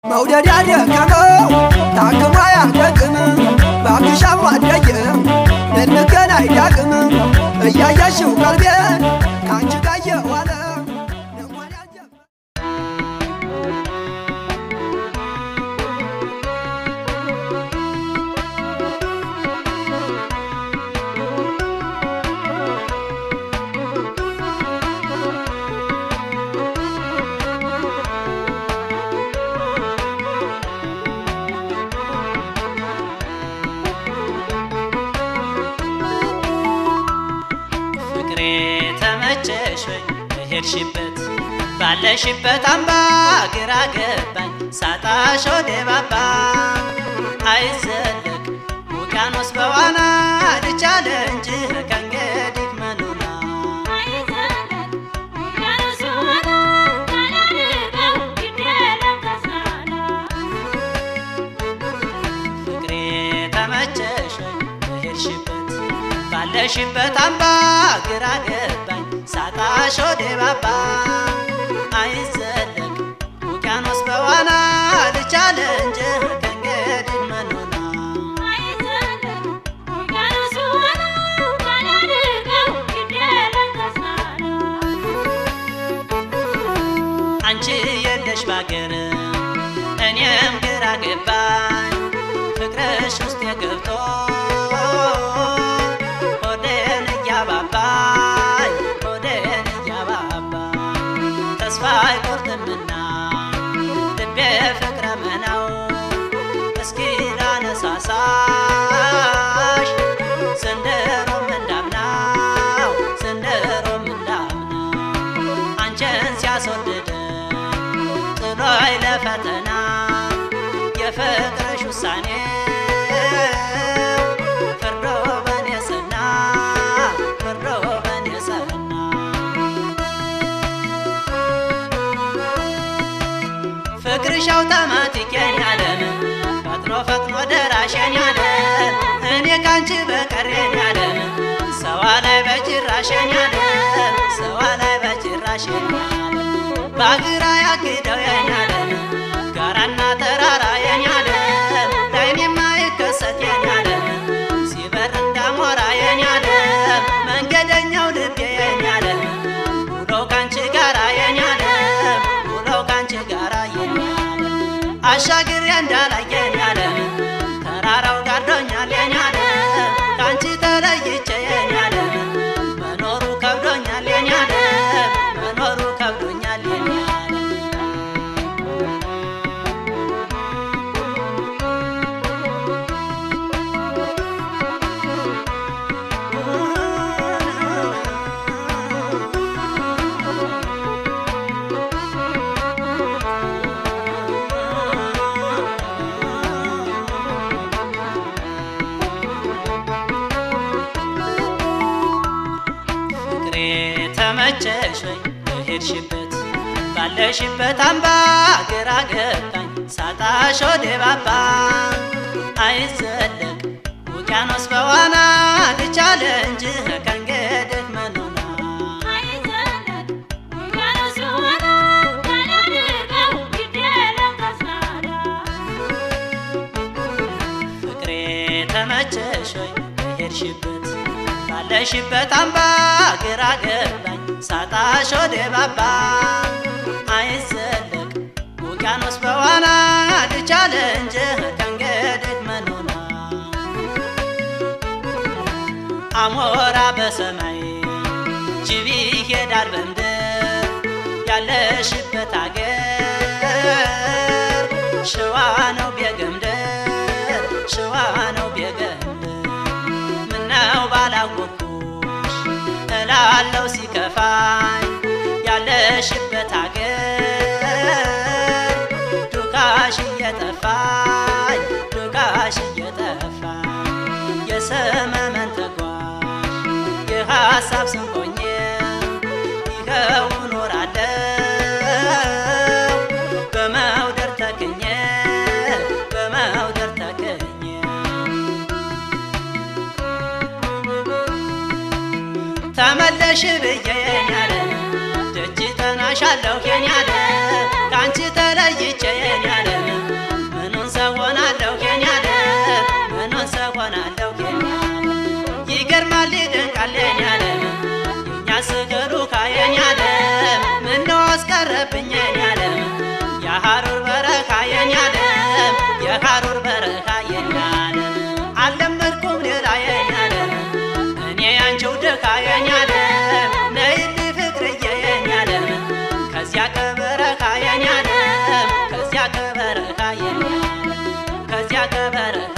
መውደድ ያደከመው ታክሞ አያደግም ባክሻም አደየም ልንገናኝ ዳግም እያየሽው ቀልቤን ከአንቺ ጋር የዋለ ልቧን ያጀበ ፍቅሬ ተመቸሽ ወይ በሄድሽበት ባለሽበት አምባ ግራ ገባኝ ሳጣሽ ወደ ባባ አይዘለቅ ውቅያኖስ በዋና ልቻለ እንጂ ከእንግዲህ መኖና ፍቅሬ ተመቸሽ ወይ በሄድሽበት ባለሽበት አምባ ግራ ገባኝ ሳጣሽ ወደ ባባ አይዘለቅ ውቅያኖስ በዋና ልቻለ እንጂ ከእንግዲህ መኖና አንቺ የለሽ ባገር እኔም ግራ ገባኝ ፍቅርሽ ውስጥ የገብቶ ሆዴን እያባባኝ ሆዴን እያባባኝ ተስፋ አይቆርጥምና ልቤ ፍቅረ መናው እስኪ ላነሳሳሽ ስንደሮም እንዳምናው ስንደሮም እንዳምናው አንቺን ሲያስወድድ ጥሎይ ለፈተና የፍቅርሽ ውሳኔ ፍርዶ በኔ ሰና ፍርዶ በኔ ሰና ፍቅርሽ አውቶማቲክ የኔ ዓለም ፈጥኖ ፈጥኖ ደራሽን ያለ እኔ ካንቺ በቀር የኔ ዓለም ሰዋ ላይ በጭራሽን ያለ ሰዋ ላይ በጭራሽን ያለ በአግራ ያግደው የኔ ዓለም ጋራና ተራራ የኔ ዓለም ላይን የማይከሰት የኔ ዓለም ሲበር እንዳሞራ የኔ ዓለም መንገደኛው ልቤ የኔ ዓለም ውሎ ካንቺ ጋራ የኔ ዓለም ውሎ ካንቺ ጋራ የኔ ዓለም አሻግሬ እንዳላይ የኔ ዓለም ተራራው ጋርዶኛል የኔ ዓለም ካንቺ ተለይቼ የኔ ዓለም መኖሩ ከብዶኛል የኔ ዓለም መኖሩ ከብዶኛል የኔ ዓለም ፍቅሬ ተመቸሽ ወይ በሄድሽበት ባለሽበት አምባ ግራ ገባኝ ሳጣሽ ወደ ባባ አይዘለቅ ውቅያኖስ በዋና ልቻለ እንጂ ከእንግዲህ መኖና ፍቅሬ ተመቸሽ ወይ በሄድሽበት ባለሽበት አምባ ግራ ገባኝ ሳጣሽ ወደ ባባ አይዘለቅ ውቅያኖስ በዋና ልቻለ እንጂ ከእንግዲህ መኖና አሞራ በሰማይ ጅቢ ይሄዳል በምድር ያለሽበት አገር ሸዋ ነው ቤገምድር ሸዋ ነው ቤገምድር ምነው ባላወኩሽ እላለው ሲከፋኝ ያለሽበት አገር ዱካሽ እየጠፋኝ ዱካሽ እየጠፋኝ የሰመመን ተጓዥ የሐሳብ ስንቆኜ ይኸው እኖራለሁ በመውደር ተክኜ በመውደር ተክኜ ተመለሽ ብዬ የኛለ ደጅ ጠናሻለሁ የኛለ ከአንቺ ተለይቼ የኛለ ከበረካ የኔ ከዚያ ከበረካ